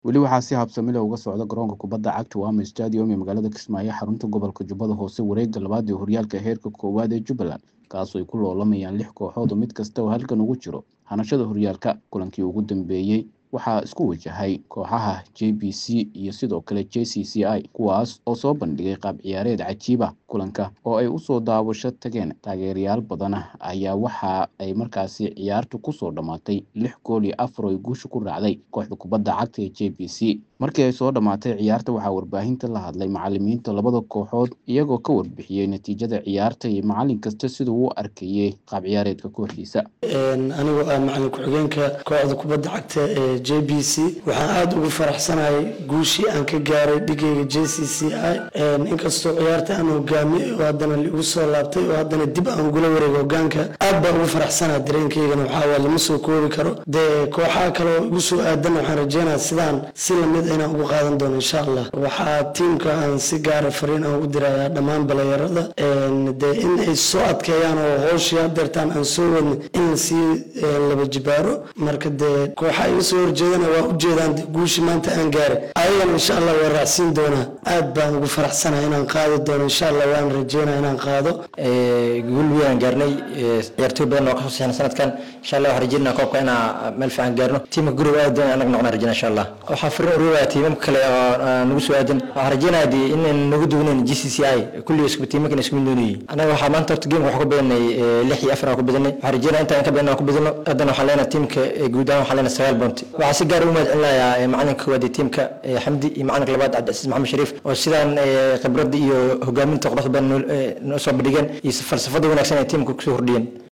weli waxaa si habsami leh uga socda garoonka kubadda cagta Wama Stadium ee magaalada Kismaayo xarunta gobolka Jubbada Hoose wareegga labaad ee horyaalka heerka koowaad ee Jubbaland kaasoo ay ku loolamayaan lix kooxood oo mid kasta oo halkan ugu jiro hanashada horyaalka kulankii ugu dambeeyey waxaa isku wajahay kooxaha j b c iyo sidoo kale j c c i kuwaas oo soo bandhigay qaab ciyaareed cajiib ah kulanka oo ay usoo daawasho tageen taageerayaal badan ayaa waxa ay markaasi ciyaartu kusoo dhammaatay lix gool iyo afar oo ay guusha ku raacday kooxda kubadda cagta ee j b c markii ay soo dhammaatay ciyaarta waxaa warbaahinta la hadlay macalimiinta labada kooxood iyagoo ka warbixiyey natiijada ciyaarta iyo macalin kasta siduu u arkayey qaab ciyaareedka kooxdiisa anigoo ah macalin ku-xigeenka kooxda kubadda cagta ee j b c waxaan aada ugu faraxsanahay guushii aan ka gaaray dhigayga j c c i inkastoo ciyaarta aan hogaamiyey oo haddana liigu soo laabtay oo haddana dib aan ugula wareego hogaanka aad baan ugu faraxsanaha dareenkaygana waxaa waa lama soo koobi karo dee kooxaha kale oo igu soo aadan waxaan rajeynaya sidaan si lamid inaan ugu qaadan doono insha allah waxaa tiimka aan si gaara fariin aan ugu dirayaa dhammaan balayarada dee in ay soo adkeeyaan oo hooshii hadeertaan aan soo wadnay in lasii laba jibaaro marka dee kooxa iga soo horjeedana waa ujeedaan guushii maanta aan gaaray ayagana insha allah waa raacsiin doonaa aad baan ugu faraxsanahay inaan qaadi doono insha allah waan rajeynaya inaan qaado guul weyn gaarnay ciyaartooy badan oo kasoo sixna sanadkan insha allah waxaan rajeynaa koobka inaa meel fiican gaarno tiimka guriga aad doon anaga noqona rajeyna insha allah waxaa fariin ururaya tiimamka kale oo nagu soo aadan waxaan rajeynaya dee inaan nagu duwnayn g c c i kulli isku tiimankan isku mid noonayay anaga waxaa maanta horta geemka waxaa ku badanay lix iyo afar aan ku badanay waxaan rajeynaya intaan ka badan aan ku badano haddana waxaan leenahay tiimka guud ahaan waxaan leenahay sagaal bounty waxaa si gaar u mahad celinayaa macalinka koowaad ee tiimka xamdi iyo macalinka labaad cabdicasiis maxamed shariif oo sidaan khibradda iyo hogaaminta quruxda badan noo soo bandhigeen iyo falsafada wanaagsan ee tiimka kusoo hordhiyeen